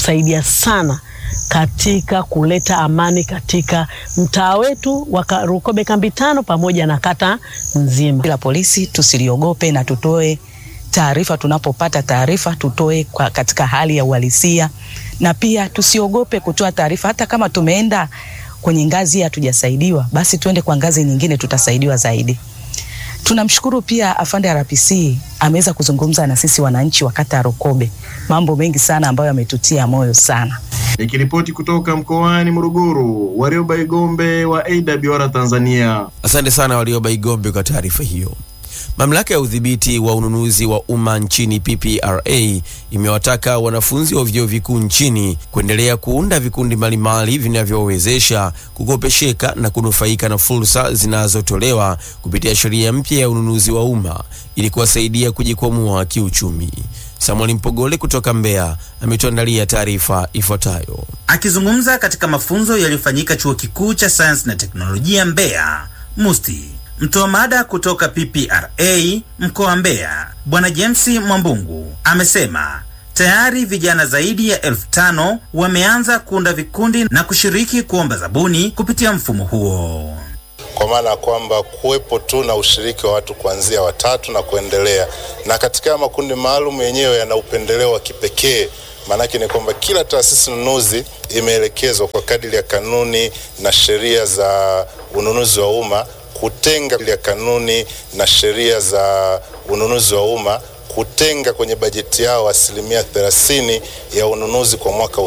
itasaidia sana katika kuleta amani katika mtaa wetu wa Rukobe kambi tano pamoja na kata nzima. La polisi tusiliogope na tutoe taarifa tunapopata taarifa, tutoe kwa katika hali ya uhalisia, na pia tusiogope kutoa taarifa. Hata kama tumeenda kwenye ngazi hatujasaidiwa, basi tuende kwa ngazi nyingine, tutasaidiwa zaidi. Tunamshukuru pia afande RPC ameweza kuzungumza na sisi wananchi wa kata ya Rukobe, mambo mengi sana ambayo yametutia moyo sana. Nikiripoti kutoka mkoani Morogoro, Warioba Igombe wa AWR Tanzania. Asante sana Warioba Igombe kwa taarifa hiyo. Mamlaka ya udhibiti wa ununuzi wa umma nchini PPRA imewataka wanafunzi wa vyuo vikuu nchini kuendelea kuunda vikundi mbalimbali vinavyowezesha kukopesheka na kunufaika na fursa zinazotolewa kupitia sheria mpya ya ununuzi wa umma ili kuwasaidia kujikwamua kiuchumi. Samuel Mpogole kutoka Mbeya ametuandalia taarifa ifuatayo. Akizungumza katika mafunzo yaliyofanyika chuo kikuu cha sayansi na teknolojia Mbeya MUSTI, mtoa mada kutoka PPRA mkoa wa Mbeya Bwana James Mwambungu amesema tayari vijana zaidi ya elfu tano wameanza kuunda vikundi na kushiriki kuomba zabuni kupitia mfumo huo kwa maana ya kwamba kuwepo tu na ushiriki wa watu kuanzia watatu na kuendelea, na katika makundi maalum yenyewe yana upendeleo wa kipekee. Maanake ni kwamba kila taasisi nunuzi imeelekezwa kwa kadiri ya kanuni na sheria za ununuzi wa umma kutenga ya kanuni na sheria za ununuzi wa umma kutenga kwenye bajeti yao asilimia 30 ya ununuzi kwa mwaka